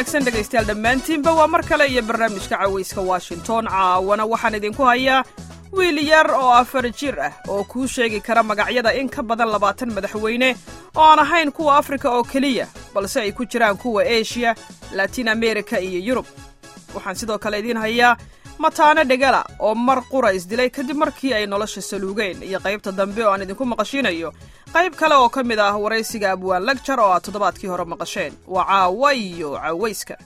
wanaagsan dhegaystayaal dhammaantiinba waa mar kale iyo barnaamijka cawayska washington caawana waxaan idinku hayaa wiil yar oo afar jir ah oo kuu sheegi kara magacyada in ka badan labaatan madaxweyne oo aan ahayn kuwa afrika oo keliya balse ay ku jiraan kuwa eshiya latin amerika iyo yurub waxaan sidoo kale idiin hayaa mataane dhegala oo mar qura isdilay kadib markii ay nolosha saluugeen iyo qaybta dambe oo aan idinku maqashiinayo qayb kale oo ka mid ah waraysiga abwaan lagjar oo aad toddobaadkii hore maqasheen waa caawa iyo cawayska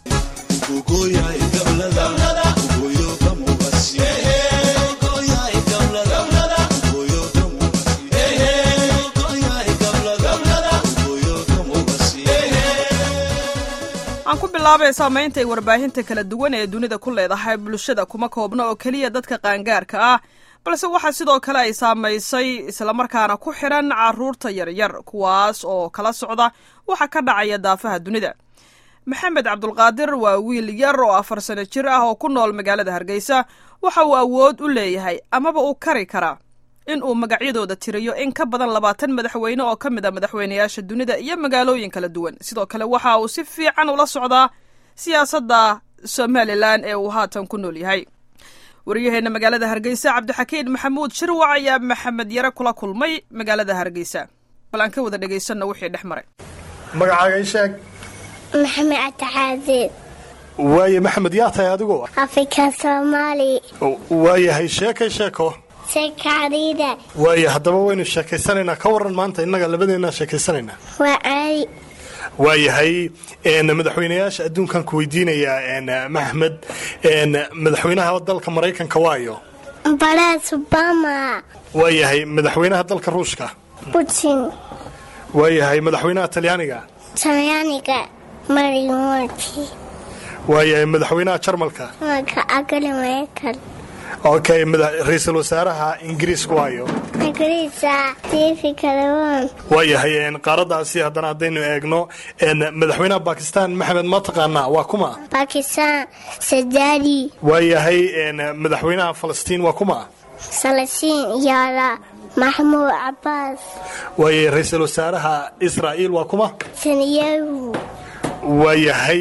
aan ku bilaabay saamaynta ay warbaahinta kala duwan ee dunida ku leedahay bulshada kuma koobna oo keliya dadka qaangaarka ah balse waxaa sidoo kale ay saamaysay islamarkaana ku xidhan carruurta yaryar kuwaas oo kala socda waxa ka dhacaya daafaha dunida maxamed cabdulqaadir waa wiil yar oo afar sano jir ah oo ku nool magaalada hargeysa waxa uu awood u leeyahay amaba uu kari karaa in uu magacyadooda tiriyo in ka badan labaatan madaxweyne oo ka mid a madaxweynayaasha dunida iyo magaalooyin kala duwan sidoo kale waxa uu si fiican ula socdaa siyaasadda somalilan ee uu haatan ku nool yahay waryaheena magaalada hargeysa cabdixakiin maxamuud shirwac ayaa maxamed yare kula kulmay magaalada hargeysa bal aan ka wada dhegaysanno wixii dhex maray magacaaga ii sheeg maxamed cabdixaasiid waaye maxamed yaa tahay adigu afrika soomaali waayahay sheekay sheeko sheekacdiida waaye haddaba waynu sheekaysanaynaa ka waran maanta innaga labadeennaa sheekaysanaynaa waa caadi waayahay madaxweynayaasha adduunkan ku weydiinayaa maxmed madaxweynaha dalka maraykanka waayo baraas obama waayahay madaxweynaha dalka ruushka putin waayahay madaxweynaha talyaaniga talyaaniga marimoti waayahay madaxweynaha jarmalka maka agale maraykan okay ra-iisul wasaaraha ingiriiska waayo ingiriisa tiifi kalawon waayahay qaaradaasi haddana haddaynu eegno madaxweynaha bakistan maxamed ma taqaanaa waa kuma bakistan sadari waayahay madaxweynaha falastiin waa kuma salasiin yaala maxmuud cabaas waayahay ra-iisul wasaaraha israa'iil waa kuma sanyahu waayahay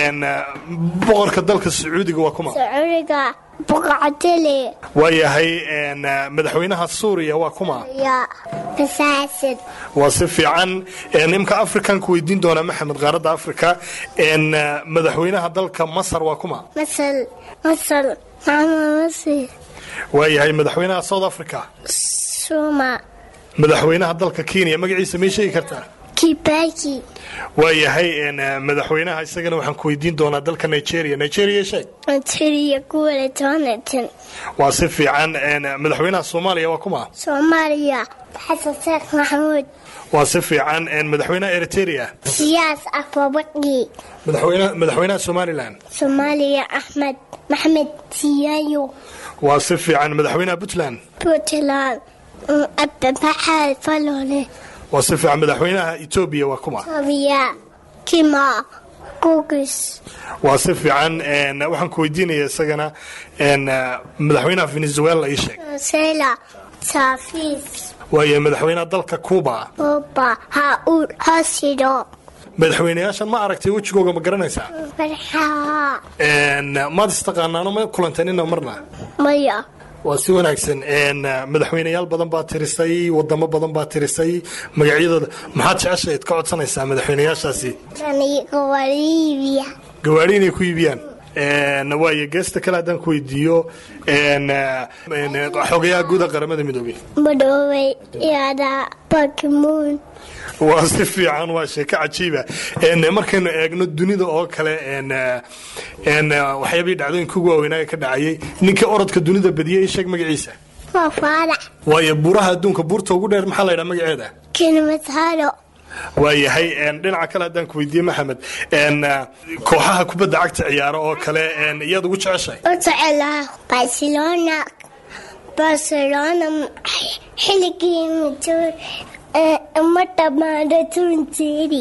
boqorka dalka sacuudiga waa kuma sacuudiga boqocdele waayahay madaxweynaha suuriya waa kuma ya fasaasid waa si fiican imka afrikanku weydiin doonaa maxamed qaaradda africa madaxweynaha dalka masar waa kuma masal masal maxamed masir waayahay madaxweynaha south africa suma madaxweynaha dalka kenya magaciisa may sheegi kartaa kibaki waayahay madaxweynaha isagana waxaan ku weydiin doonaa dalka nigeria nigeria sheeg tiriya kuwala toonatan waa si fiican madaxweynaha soomaaliya waa kuma soomaaliya xasan sheekh maxamuud waa si fiican madaxweynaha eritrea siyaas afwabaqi madaxweynaha somalilan soomaaliya axmed maxamed siyaayo waa si fiican madaxweynaha puntland puntland ababaxaad falole waa si fiican madaxweynaha etoobiya waa kuma sobiya kima gugis waa si fiican waxaan ku weydiinaya isagana madaxweynaha venezuela ii sheeg sela saafis waayo madaxweynaha dalka cuba oba hauud hasido madaxweynayaashan ma aragtay wejigooga ma garanaysaa farxaa maad istaqaanaano ma kulanteen ina marna maya waa si wanaagsan madaxweynayaal badan baa tirisay wadamo badan baa tirisay magacyadooda maxaad jeceshayd ka codsanaysaa madaxweynayaashaasi liibiya gawaari inay ku iibiyaan waayo geesta kale haddaan ku weydiiyo xogayaha guuda qaramada midoobey madoobay yaada bakmuun waa si fiican waa sheeko cajiiba markaynu eegno dunida oo kale waxyaabihii dhacdooyinka ugu waaweynaaga ka dhacayay ninkii orodka dunida badiyey ii sheeg magaciisa waa faadax waayo buuraha adduunka buurta ugu dheer maxaa la ydhaha magaceeda kilimanjaro waayahay dhinaca kale haddaan ku weydiiye maxamed kooxaha kubadda cagta ciyaaro oo kale iyaad ugu jeceshahay u jecelaha barcelona barcelona xilligii majoor ma dhammaado tunjeeri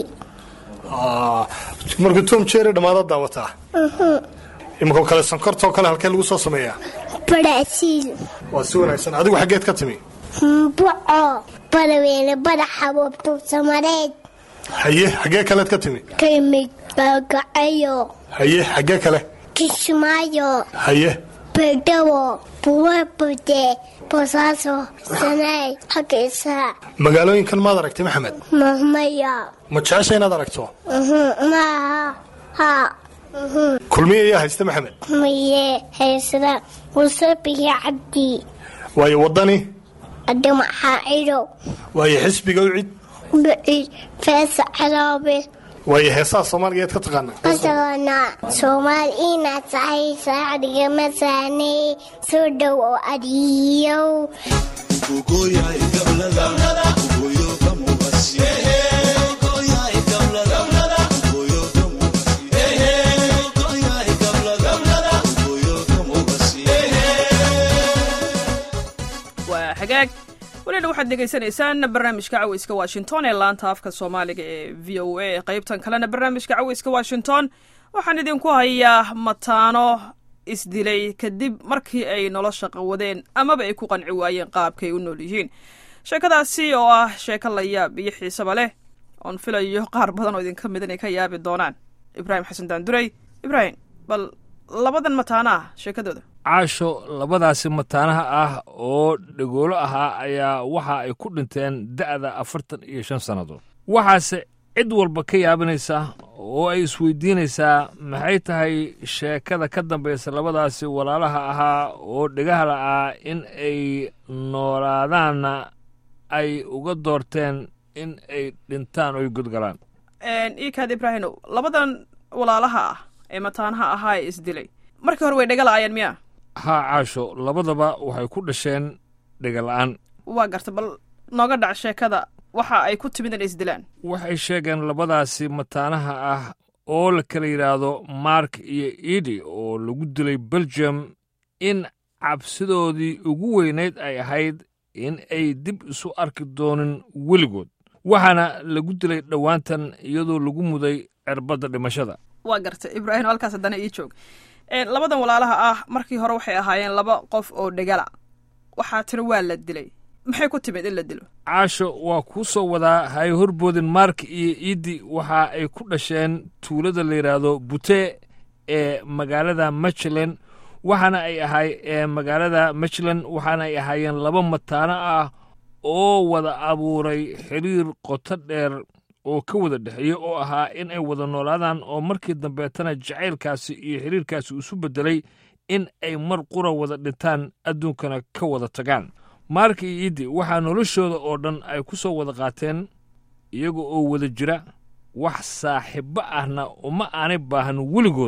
markuu tom jeri dhammaada daawataa imankoo kale sankortoo kale halkee lagu soo sameeyaa baraasiil waa si wanaagsan adigu xaggeed ka timi mbuco badaweyne badaxa wabtuusamareed haye xaggee kaleed ka timi ka imid baagacayo haye xaggee kale kismaayo haye beedhawo buwabude bosaaso sanaay xaggiisa magaalooyinkan maad aragtay maxamed mahmaya ma jecesha inaad aragto maaha ha kulmiye ayaa haysta maxamed maye haysada musabihi cabdi waayo waddani adamaxaacido waayo xisbiga u cid bicid feesa caloobe waayo heesaha soomaaligeed ka taqaanaa qasagana soomaal inaad tahay saacdiga masaaney soo dhow oo adiyow waa xagaag welina waxaad dhegaysanaysaan barnaamijka caweyska washington ee laanta afka soomaaliga ee v o a qaybtan kalena barnaamijka caweyska washington waxaan idinku hayaa mataano isdilay kadib markii ay nolosha qawadeen amaba ay ku qanci waayeen qaabkay u nool yihiin sheekadaasi oo ah sheeko la yaab iyo xiisaba leh oon filayo qaar badan oo idinka mid inay ka yaabi doonaan ibraahim xasan daanduray ibraahim bal labadan mataano ah sheekadooda caasho labadaasi mataanaha ah oo dhagoolo ahaa ayaa waxa ay ku dhinteen da'da afartan iyo shan sannadood waxaase cid walba ka yaabinaysa oo ay isweydiinaysaa maxay tahay sheekada ka dambaysa labadaasi walaalaha ahaa oo dhegaha la'aa in ay noolaadaanna ay uga doorteen in ay dhintaan oy godgalaan iikaad ibraahimow labadan walaalaha ah ee mataanaha ahaa ee isdilay markii hore way dhega la'aayeen miya haa caasho labadaba waxay ku dhasheen dhegala'aan waa garta bal nooga dhac sheekada waxa ay ku timid inay isdilaan waxay sheegeen labadaasi mataanaha ah oo la kala yidhaahdo mark iyo idi oo lagu dilay belgium in cabsidoodii ugu weynayd ay ahayd in ay dib isu arki doonin weligood waxaana lagu dilay dhowaantan iyadoo lagu muday cirbadda dhimashada waa garta ibraahim halkaas haddana ii joog labadan walaalaha ah markii hore waxay ahaayeen laba qof oo dhegala waxaa tiri waa la dilay maxay ku timid in la dilo caasho waa kuu soo wadaa hay horboodin mark iyo iidi waxa ay ku dhasheen tuulada la yidhaahdo bute ee magaalada michland waxaana ay ahay ee magaalada michland waxaana ay ahaayeen laba mataano ah oo wada abuuray xiriir qoto dheer oo ka wada dhexeeya oo ahaa in ay wada noolaadaan oo markii dambeetana jacaylkaasi iyo xiriirkaasi isu beddelay in ay mar qura wada dhintaan adduunkana ka wada tagaan mark iyo iidi waxaa noloshooda oo dhan ay ku soo wada qaateen iyaga oo wada jira wax saaxiibbo ahna uma aanay baahan weligood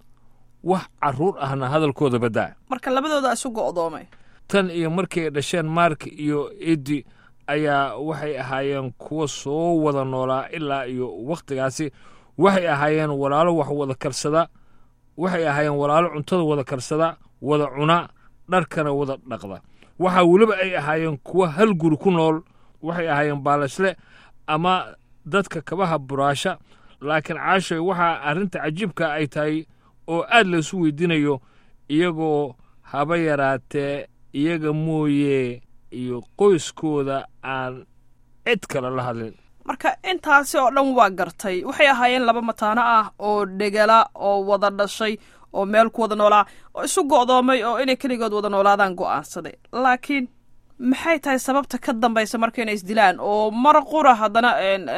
wax carruur ahna hadalkooda baddaa marka labadooda isu go'doomay tan iyo markii ay dhasheen mark iyo iidi ayaa waxay ahaayeen kuwa soo wada noolaa ilaa iyo wakhtigaasi waxay ahaayeen walaalo wax wada karsada waxay ahaayeen walaalo cuntada wada karsada wada cuna dharkana wada dhaqda waxaa weliba ay ahaayeen kuwa hal guri ku nool waxay ahaayeen baalashle ama dadka kabaha buraasha laakiin caashoy waxaa arrinta cajiibka ay tahay oo aad laysu weydiinayo iyagoo haba yaraatee iyaga mooye iyo qoyskooda aan cid kale la hadlin marka intaasi oo dhan waa gartay waxay ahaayeen laba mataano ah oo dhegala oo wada dhashay oo meel ku wada noolaa oo isu go'doomay oo inay keligood wada noolaadaan go'aansaday laakiin maxay tahay sababta ka dambaysa marka inay isdilaan oo mar qura haddana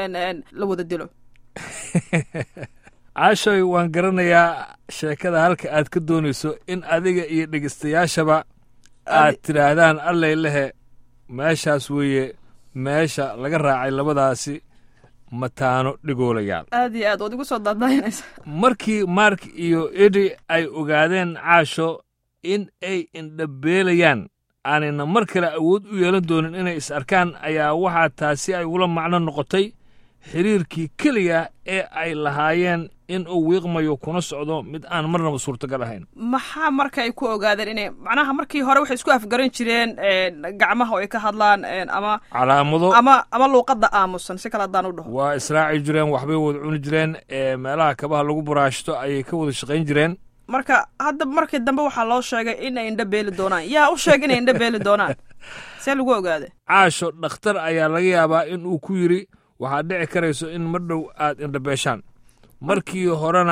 la wada dilo caashoy waan garanayaa sheekada halka aad ka doonayso in adiga iyo dhegeystayaashaba aad tidhaahdaan allay lehe meeshaas weeye meesha laga raacay labadaasi mataano dhigoolayaal aad iyo aad waad igu soo daadaynaysa markii mark iyo edi ay ogaadeen caasho in ay indhabeelayaan aanayna mar kale awood u yeelan doonin inay is arkaan ayaa waxaa taasi ay ula macno noqotay xiriirkii keliya ee ay lahaayeen in uu wiiqmayo kuna socdo mid aan marnaba suurtagal ahayn maxaa marka ay ku ogaadeen inay macnaha markii hore waxay isku afgaran jireen gacmaha oo ay ka hadlaan ama calaamado ama ama luuqadda aamusan si kale haddaan u dhaho waa israaci jireen waxbay wada cuni jireen meelaha kabaha lagu buraashto ayay ka wada shaqayn jireen marka hadda markii dambe waxaa loo sheegay inay indho beeli doonaan yaa u sheegay inay indho beeli doonaan see lagu ogaaday caasho dhakhtar ayaa laga yaabaa in uu ku yidhi waxaad dhici karayso in mar dhow aad indhabeeshaan markii horena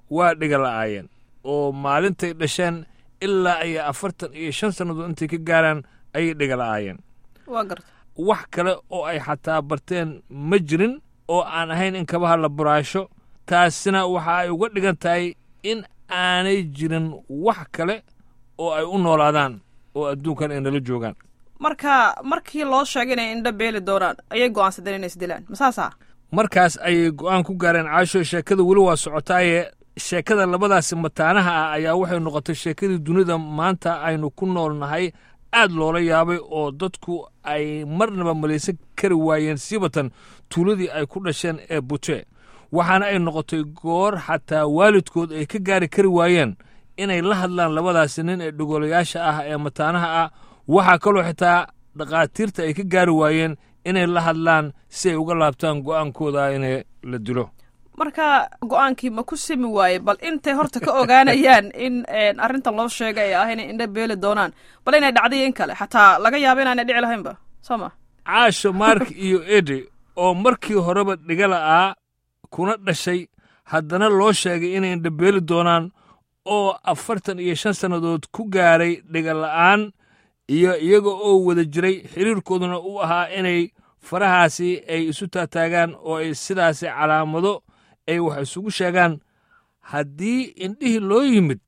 waa dhiga la'aayeen oo maalintay dhasheen ilaa ay afartan iyo shan sannadood intay ka gaaraan ayay dhiga la'aayeen waa garta wax kale oo ay xataa barteen ma jirin oo aan ahayn in kabaha la buraasho taasina waxa ay uga dhigan tahay in aanay jirin wax kale oo ay u noolaadaan oo adduunkan ay nala joogaan marka markii loo sheegay inay indho beeli doonaan ayay go'aansadeen inay isdilaan masaasaa markaas ayay go'aan ku gaareen caasho sheekada weli waa socotaaye sheekada labadaasi mataanaha ah ayaa waxay noqotay sheekadii dunida maanta aynu ku nool nahay aad loola yaabay oo dadku ay marnaba malaysan kari waayeen siibatan tuuladii ay ku dhasheen ee bute waxaana ay noqotay goor xataa waalidkood ay ka gaari kari waayeen inay la hadlaan labadaasi nin ee dhogolayaasha ah ee mataanaha ah waxaa kaloo xitaa dhakhaatiirta ay ka gaari waayeen inay la hadlaan si ay uga laabtaan go'aankooda inay la dilo marka go'aankii ma ku simi waaye bal intay horta ka ogaanayaan in arrintan loo sheegay ay ah inay indho beeli doonaan bal inay dhacday in kale xataa laga yaabo inaanay dhici lahaynba soo ma caasho mark iyo edi oo markii horeba dhigala'aa kuna dhashay haddana loo sheegay inay indho beeli doonaan oo afartan iyo shan sannadood ku gaaray dhigala'aan iyo iyaga oo wada jiray xiriirkooduna u ahaa inay farahaasi ay isu taataagaan oo ay sidaasi calaamado ay wax isugu sheegaan haddii indhihii loo yimid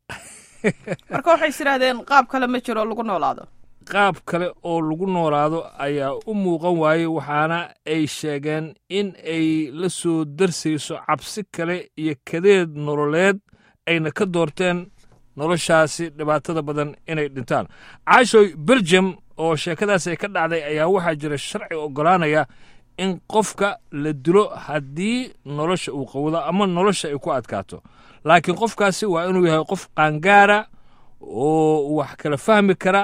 marka waxay is idhaahdeen qaab kale ma jiro lagu noolaado qaab kale oo lagu noolaado ayaa u muuqan waayey waxaana ay sheegeen in ay la soo darsayso cabsi kale iyo kadeed nololeed ayna ka doorteen noloshaasi dhibaatada badan inay dhintaan caashoy belgium oo sheekadaas ay ka dhacday ayaa waxaa jira sharci oggolaanaya in qofka la dilo haddii nolosha uu qawdo ama nolosha ay ku adkaato laakiin qofkaasi waa inuu yahay qof qaangaara oo wax kala fahmi kara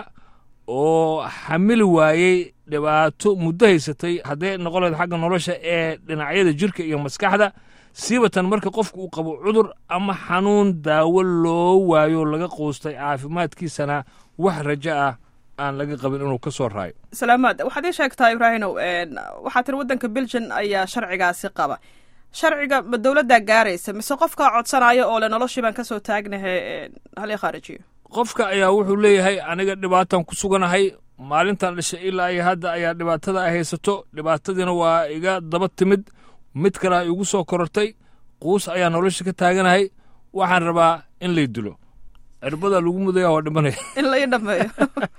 oo xamili waayey dhibaato muddo haysatay hadday noqon lahayd xagga nolosha ee dhinacyada jirka iyo maskaxda siibatan marka qofku uu qabo cudur ama xanuun daawo loo waayo laga quustay caafimaadkiisana wax rajo ah aan laga qabin inuu ka soo raayo salaamaad waxaad ii sheegtaa ibraahinow waxaa tiri waddanka belgian ayaa sharcigaasi qaba sharciga ma dowladdaa gaaraysa mise qofkaa codsanaayo oo le noloshii baan ka soo taagnahay halii khaarijiyo qofka ayaa wuxuu leeyahay aniga dhibaatan ku suganahay maalintan dhashay ilaa iyo hadda ayaa dhibaatada ay haysato dhibaatadiina waa iga daba timid mid kale ay igu soo korortay quus ayaa nolosha ka taaganahay waxaan rabaa in lay dilo cirbadaa lagu mudaya waa dhimanaya in la ii dhameeyo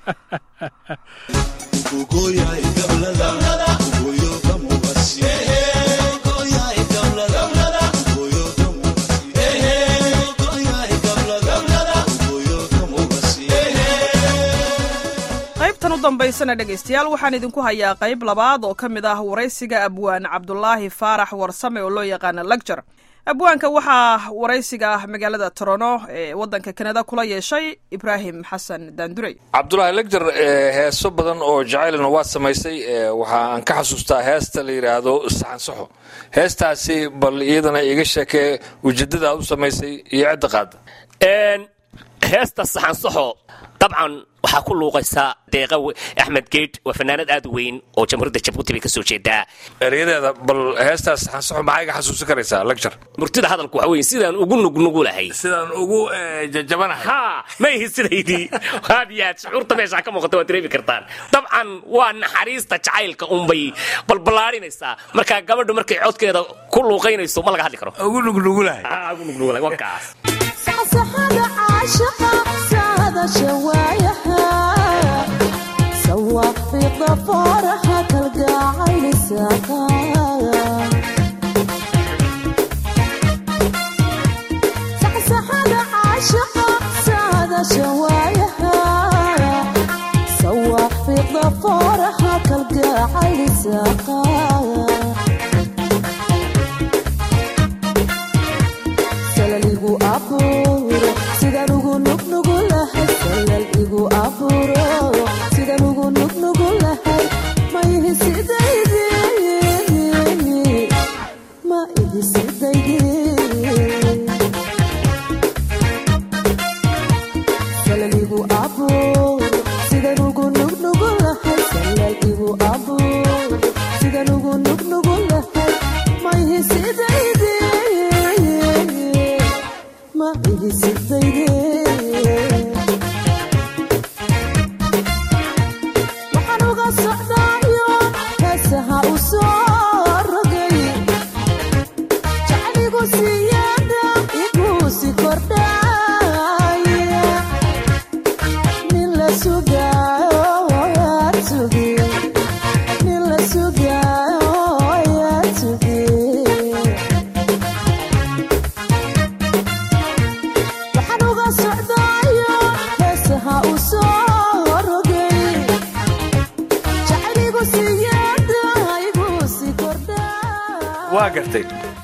qaybtan u dambaysana dhegaystayaal waxaan idinku hayaa qayb labaad oo ka mid ah waraysiga abwaan cabdulaahi faarax warsame oo loo yaqaana lagjar abwaanka waxaa waraysiga ah magaalada torono ee waddanka kanada kula yeeshay ibraahim xasan daandurey cabdulaahi legjar heeso badan oo jacaylna waad samaysay waxa aan ka xasuustaa heesta la yidhaahdo saxansaxo heestaasi bal iyadana iga sheekee ujeedada aad u samaysay iyo cidda qaada heesta saxansaxo dabcan waxaa ku luuqaysaa deeqa axmed geed waa fanaanad aad u weyn oo jamhuuriyadda jabuuti bay ka soo jeedaa eryadeeda bal heestaas saxansaxo maxaa iga xasuusin karaysaa legjar murtida hadalku waxa weye sidaan ugu nugnugulahay sidaan ugu jajabanahay ha ma ihi sidaydii aad iyo aad shucuurta meeshaa ka muuqata waad dareemi kartaan dabcan waa naxariista jacaylka unbay balballaarinaysaa marka gabadhu markay codkeeda ku luuqaynayso ma laga hadli karo ugu nugnugulahay ugu nugnugulahay waa kaas صحصحة عاشقة سادة شوايها سواق في ضفارها تلقى عين ساقاها صحصحة عاشقة سادة شوايها سواق في ضفارها تلقى عين ساقاها salal igu abuuro sidaan ugu nugnugu lahay salal igu abuuro sidaan ugu nugnugu lahay ma ihi sidaydi ma ihi sidaydi salal igu abuuro sidaan ugu nugnugu lahay salal igu abuuro sidaan ugu nugnugu lahay ma ihi sidaydi igu siyaada igu si kordha waa gartay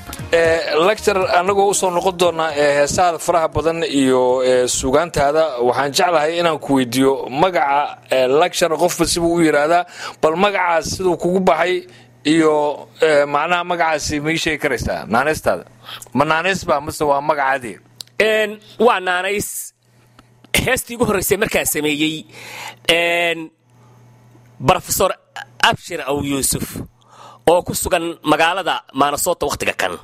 lecture annagoo usoo noqon doonaa ee heesaada faraha badan iyo ee sugaantaada waxaan jeclahay inaan ku weydiiyo magaca ee lecture qofba sibuu u yidhaahdaa bal magacaas siduu kugu baxay iyo ee, macnaha magacaasi ma ii sheegi karaysaa naanaystaada ma naanays baa mase waa magacaadii Een, waa naanays heestii ugu horreysay markaan sameeyey een, brofesor abshir aw yuusuf oo ku sugan magaalada maanasoota wakhtiga kan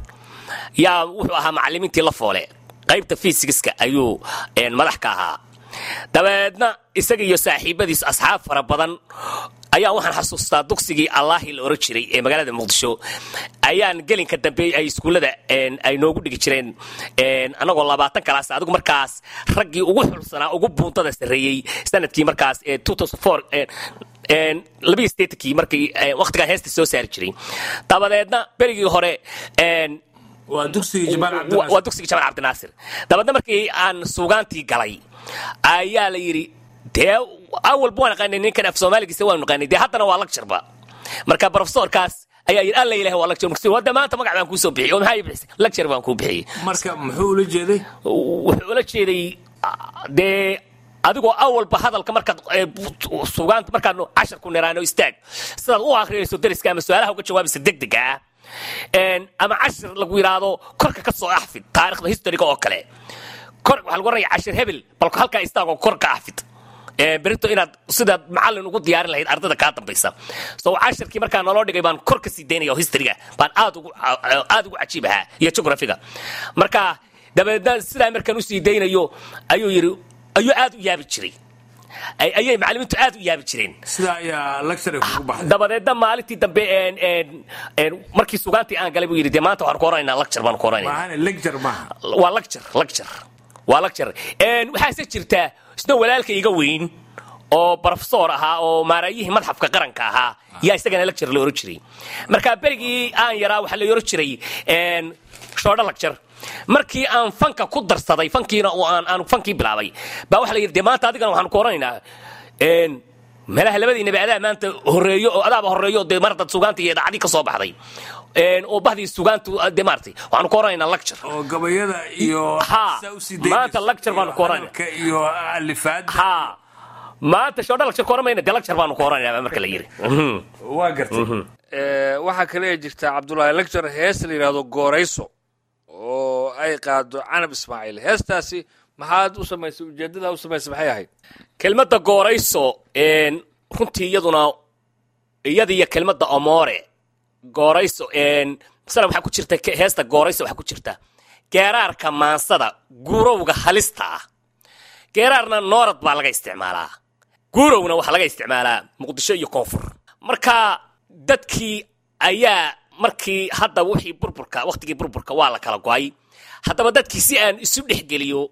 yaa wuxuu ahaa macallimiintii la foole qaybta fiisigiska ayuu een, madax ka ahaa dabeedna isaga iyo saaxiibadiis asxaab fara badan ayaa waxaan xasuustaa dugsigii allaahi la oran jiray ee magaalada muqdisho ayaan gelinka dambe ay iskuullada een, ay noogu dhigi jireen een, annagoo labaatan kalaas adigu markaas raggii ugu xulsanaa ugu buuntada sarreeyey sanadkii markaas ee 2004 een, een, labaiyo sideetankii markii een, wakhtigaa heesta soo saari jiray dabadeedna berigii hore een, waa dugsigii wa- waa dugsiga jamaal cabdinaasir dabeedna markii aan suugaantii galay ayaa la yidhi dee awalba waan aqaanay ninkan af soomaaligiisa waanu naqaanay dee haddana waa lagjarba marka profesorkaas ayaa yidhi alla ilahi waa lagjar markaas hadda maanta magac baan kuu soo bixiyey oo maxaa ii bixisay lagjar baan kuu bixiyey marka muxuu ula jeeday wuxuu ula jeeday ah, dee adigoo awalba hadalka markaad eh, bu- sugaanta markaad casharku niraano istaag sidaad u akrinayso dariska ama su-aalaha uga jawaabaysa degdega ah Een, ama cashir lagu yidhaahdo korka ka soo axfid taarikhda historiga oo kale kor waxaa lagu oranaya cashir hebel balka halkaa istaagoo kor ka axfid Ee, berito inaad sidaad macallin ugu diyaarin lahayd ardada kaa dambaysa so cashirkii markaa naloo dhigay baan kor ka sii daynaya oo historyga baan aad ugu aad ugu cajiib ahaa iyo geographiga marka dabeedna sidaa markaan usii daynayo ayuu yidhi ayuu aad u yaabi jiray Ay- ayay macallimiintu aad u yaabi jireen sidaa ayaa lecture kugu baxday dabadeedna maalintii dambe een, een, een, markii sugaantii aan galay buu yidhi dee maanta waxaan ku oranaynaa lecture baan ku oranaynaa maahane lecture maaha waa lecture lecture waa lecture Een, waxaase jirtaa isna walaalka iga weyn oo professor ahaa oo maaraayihii madxafka qaranka ahaa yaa isagana lecture la oran jiray marka berigii aan yaraa waxaa la oran jiray een, shoodho lecture markii aan fanka ku darsaday fankiina oo aan aan fankii bilaabay baa waxa la yidhi dee maanta adigana waxaan ku oranaynaa een, meelaha labadiinaba adaa maanta horeeyo oo adaaba horeeyo dee mar dad sugaanta iyo idaacadii ka soo baxday Een, oo bahdii sugaantu dee maartay waxaanu ku oranaynaa lecture oo gabayada iyo Ha, saa usii maanta daynayso lecture baanu iyo ku oranaya. hadalka iyo alifaada ha maanta shoodha lecture ku oramayna dee lecture baanu ku oranaynaa marka la yidhi Mhm. waa gartay waxaa kale ee jirta cabdulaahi lecture hees la yidhaahdo goorayso oo ay qaado canab ismaaciil heestaasi maxaad u samaysay ujeedadaa u samaysay maxay ahayd kelmadda goorayso een, runtii iyaduna iyada iyo kelmadda omoore goorayso een, masala waxaa ku jirta ke- heesta goorayso waxaa ku jirta geeraarka maansada guurowga halista ah geeraarna noorad baa laga isticmaalaa guurowna waxaa laga isticmaalaa muqdisho iyo koonfur marka dadkii ayaa markii hadda wixii burburka wakhtigii burburka waa la kala go'ay haddaba dadkii si aan isu dhexgeliyo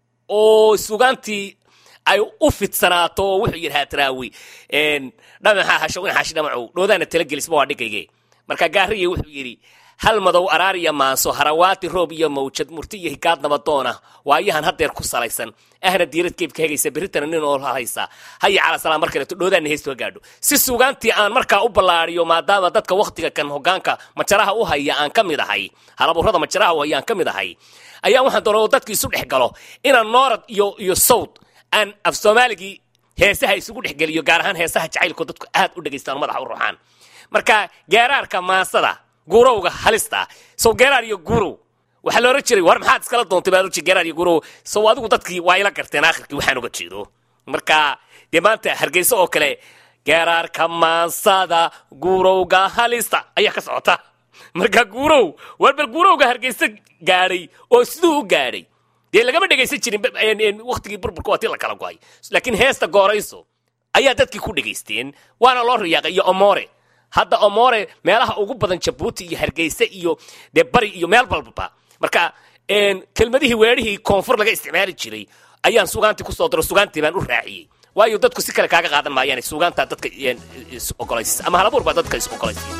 oo sugaantii ay u fidsanaato oo wuxuu yidhi haataraawi dhamaxaa hasho in xaashi dhamacow dhoodaana talagelisma waa dhigayge marka gaariye wuxuu yidhi hal madow araar iyo maanso harawaati roob iyo mawjad murti iyo hikaad nabadoona waayahan haddeer ku salaysan ahna diirad keebka hegaysa berritana nin oo haysa haya cala salaam mar kaleeto dhoodaana heestu ha gaadho si sugaantii aan markaa u ballaariyo maadaama dadka wakhtiga kan hogaanka majaraha u haya aan ka mid ahay halaburrada majaraha u haya aan ka mid ahay ayaa waxaan doonay oo dadki isu dhex galo inaan noorad iyo iyo sawd aan af soomaaligii heesaha isugu dhexgeliyo gaar ahaan heesaha jacaylku dadku aad u dhegaystaan oo madaxa u ruuxaan marka geeraarka maasada guurowga halista sow geeraar iyo guurow waxaa la oran jiray war maxaad iskala doontay baa oran geeraar iyo guurow sow adigu dadkii waa ila garteen aakhirkii waxaan uga jeedo marka dee maanta hargeysa oo kale geeraarka maasada guurowga halista ayaa ka socota marka guurow war bal guurowga hargeysa gaadhay oo siduu u gaadhay dee lagama dhegaysan jirin waktigii burburka waa tii la kala go'ay laakiin heesta goorayso ayaa dadkii ku dhegaysteen waana loo riyaaqay iyo omore hadda omore meelaha ugu badan jabuuti iyo hargeysa iyo dee bari iyo meel balbaba marka kelmadihii weerihii koonfur laga isticmaali jiray ayaan sugaantii kusoo daro sugaantii baan u raaciyey waayo dadku si kale kaaga qaadan maayaan sugaantaa dadka is ogolaysiis ama halabuur baa dadka is ogolaysiis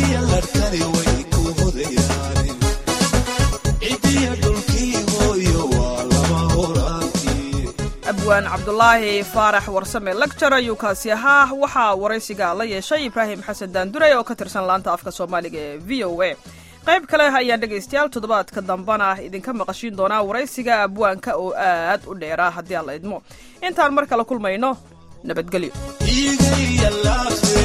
cidiya dhulkii hooyo abwaan cabdulaahi faarax warsame lagjar ayuu kaasi ahaa waxaa waraysiga la yeeshay ibraahim xasan daandure oo ka tirsan laanta afka soomaaliga ee v o a qayb kale ayaan dhegaystayaal toddobaadka dambana idinka maqashiin doonaa waraysiga abwaanka oo aad u dheeraa haddii aan la idmo intaan mar kale kulmayno nabadgelyo